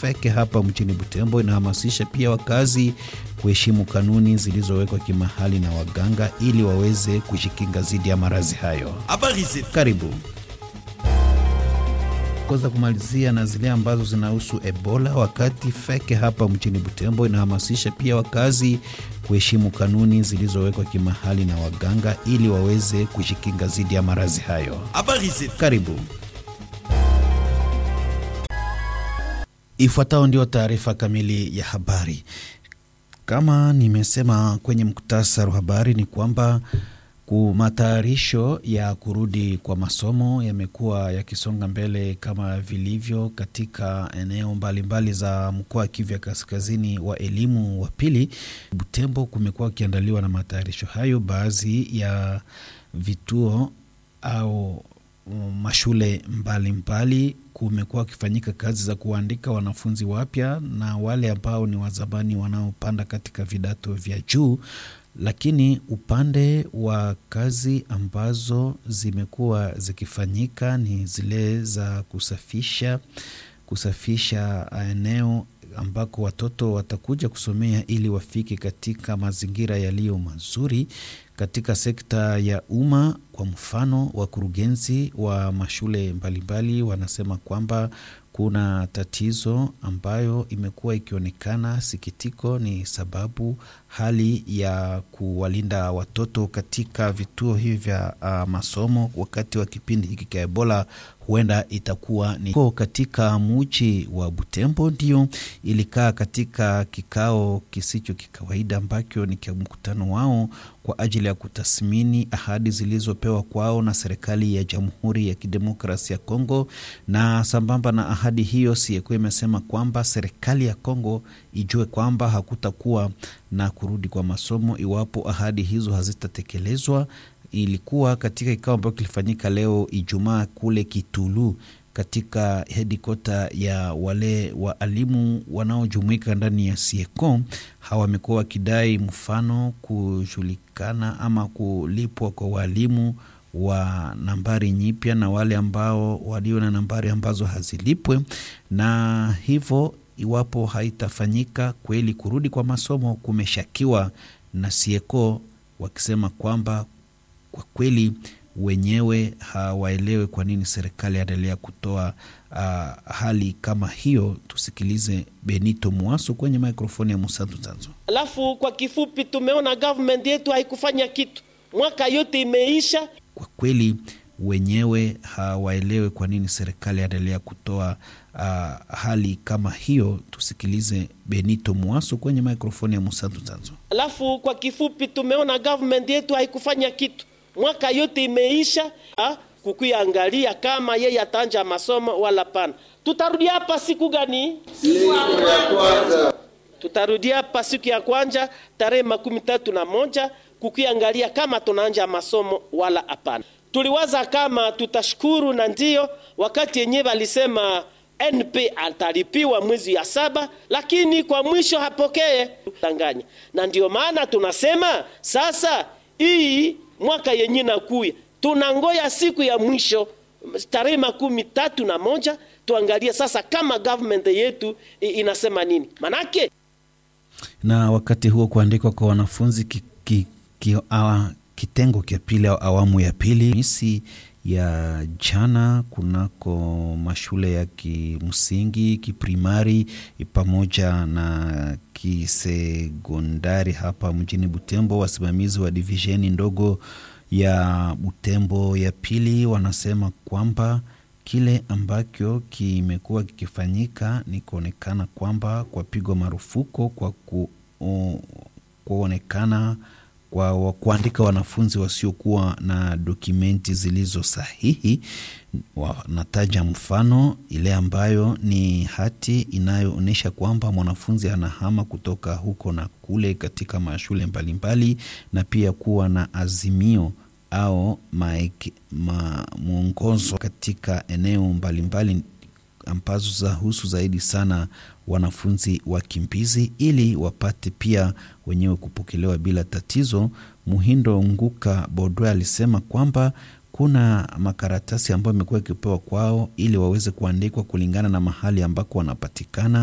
Feke hapa mjini Butembo inahamasisha pia wakazi kuheshimu kanuni zilizowekwa kimahali na waganga ili waweze kujikinga dhidi ya maradhi hayo. Habari zetu. Karibu za kumalizia na zile ambazo zinahusu Ebola. Wakati Feke hapa mjini Butembo inahamasisha pia wakazi kuheshimu kanuni zilizowekwa kimahali na waganga ili waweze kujikinga dhidi ya maradhi hayo. Habari zetu. Karibu. Ifuatayo ndio taarifa kamili ya habari. Kama nimesema kwenye muktasari wa habari ni kwamba matayarisho ya kurudi kwa masomo yamekuwa yakisonga mbele kama vilivyo katika eneo mbalimbali mbali za mkoa wa Kivu ya kaskazini wa elimu wa pili. Butembo kumekuwa kukiandaliwa na matayarisho hayo, baadhi ya vituo au mashule mbalimbali kumekuwa wakifanyika kazi za kuwaandika wanafunzi wapya na wale ambao ni wazamani wanaopanda katika vidato vya juu lakini upande wa kazi ambazo zimekuwa zikifanyika ni zile za kusafisha kusafisha eneo ambako watoto watakuja kusomea ili wafike katika mazingira yaliyo mazuri katika sekta ya umma. Kwa mfano, wakurugenzi wa mashule mbalimbali wanasema kwamba kuna tatizo ambayo imekuwa ikionekana. Sikitiko ni sababu hali ya kuwalinda watoto katika vituo hivi vya uh, masomo wakati wa kipindi hiki cha Ebola huenda itakuwa ni katika muji wa Butembo. Ndio ilikaa katika kikao kisicho kikawaida ambacho ni kwa mkutano wao kwa ajili ya kutathmini ahadi zilizopewa kwao na serikali ya Jamhuri ya Kidemokrasia ya Kongo, na sambamba na ahadi hiyo, siekuwa imesema kwamba serikali ya Kongo ijue kwamba hakutakuwa na kurudi kwa masomo iwapo ahadi hizo hazitatekelezwa. Ilikuwa katika kikao ambacho kilifanyika leo Ijumaa kule Kitulu katika hedikota ya wale waalimu wanaojumuika ndani ya Sieko. Hawa wamekuwa wakidai mfano kujulikana ama kulipwa kwa waalimu wa nambari nyipya na wale ambao walio na nambari ambazo hazilipwe, na hivyo iwapo haitafanyika kweli kurudi kwa masomo kumeshakiwa na Sieko, wakisema kwamba kwa kweli wenyewe hawaelewe kwa nini serikali yaendelea kutoa uh, hali kama hiyo. Tusikilize Benito Mwaso kwenye mikrofoni ya Musantu Zanzo. Alafu kwa kifupi, tumeona government yetu haikufanya kitu, mwaka yote imeisha. Kwa kweli wenyewe hawaelewe kwa nini serikali yaendelea kutoa uh, hali kama hiyo. Tusikilize Benito Mwaso kwenye mikrofoni ya Musantu Zanzo. Alafu kwa kifupi, tumeona government yetu haikufanya kitu mwaka yote imeisha, kukuiangalia kama yeye atanja masomo wala pana. Tutarudi hapa siku gani? Siku ya kwanza. Tutarudi hapa siku ya kwanza tarehe makumi tatu na moja kukuiangalia kama tunaanja masomo wala hapana. Tuliwaza kama tutashukuru, na ndio wakati yenyewe walisema NP atalipiwa mwezi ya saba, lakini kwa mwisho hapokee tanganya, na ndio maana tunasema sasa hii mwaka yenye nakuya tunangoya siku ya mwisho tarehe makumi tatu na moja tuangalie sasa kama government yetu inasema nini manake. Na wakati huo kuandikwa kwa wanafunzi ki, ki, ki, awa, kitengo kia pili au awamu ya pili misi ya jana kunako mashule ya kimsingi kiprimari pamoja na kisekondari hapa mjini Butembo. Wasimamizi wa divisheni ndogo ya Butembo ya pili wanasema kwamba kile ambacho kimekuwa kikifanyika ni kuonekana kwamba kwa pigwa marufuko kwa ku, uh, kuonekana kwa kuandika wanafunzi wasiokuwa na dokumenti zilizo sahihi. Wanataja mfano ile ambayo ni hati inayoonyesha kwamba mwanafunzi anahama kutoka huko na kule katika mashule mbalimbali, na pia kuwa na azimio au mwongozo katika eneo mbalimbali ambazo zahusu zaidi sana wanafunzi wakimbizi ili wapate pia wenyewe kupokelewa bila tatizo. Muhindo Nguka Bodwe alisema kwamba kuna makaratasi ambayo imekuwa ikipewa kwao ili waweze kuandikwa kulingana na mahali ambako wanapatikana.